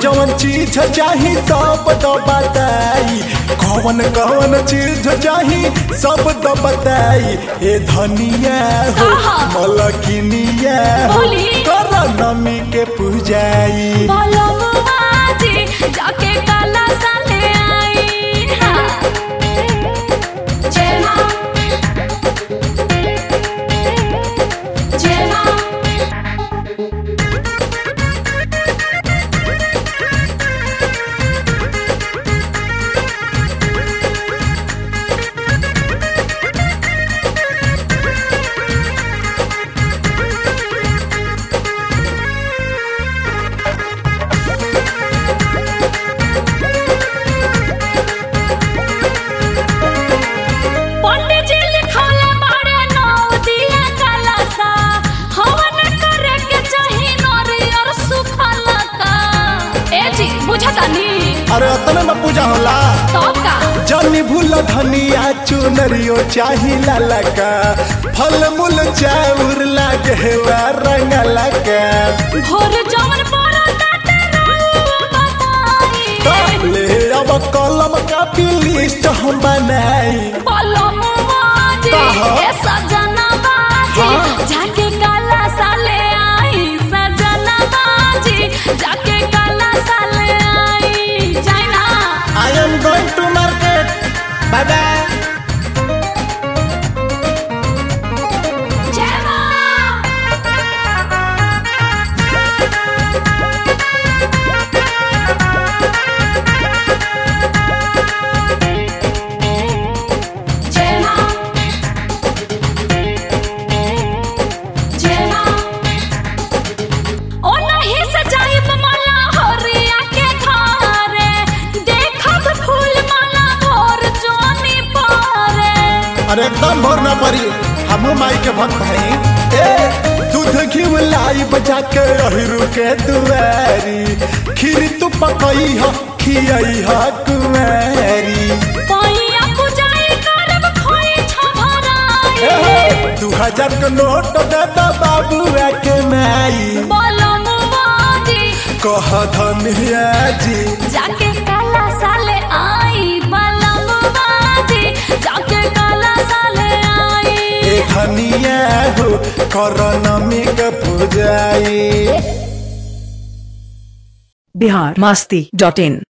जवन चीज चाही सब तो बताई कौन कौन चीज चाही सब तो बताई ए धनिया हो आहा। मलकिनिया हो बोली। कर नमी के पूजाई बलमुआ जी जाके काला साले आई हाँ। जय माँ जय माँ पंडित जी लिखौले बाड़े नौ दिया काला सा हवन करे के चाही नरियर सुखला का ए जी बुझतानी अरे अतने में पूजा होला तब का जनी भूल धनिया चुनरियो चाही लाला का फल मूल चाउर लागे रंग लगा भोर जवन पड़ो ताते रहुआ बताई ले अब कलम कापी लिस्ट हम बनाई बलमुआ जी कहा? ए सजना बाजी हाँ। जाके काला साले आई सजना बाजी जाके काला साले आई जाई ना I am going to market bye bye जय माँ जय माँ जय माँ ओ नहीं सजाइब माला होरिया के घरे देखब फूल माला भोर जोनी पारे अरे एकदम भोर ना पड़ी हमू माई के भक्त हई ए दूध घी लाई बजा के अहिरू के दुआरी खीर तू पकई ह खियई ह कुमारी पैया पुजाई करब खोई छभराई दू हजार के नोट दे दो बाबू के माई बलमुआ जी कह धनिया जी जाके काला साले आई बलमुआ जी जाके काला साले आई ए धनिया हो कर नमी के पूजाई बिहार मस्ती डॉट इन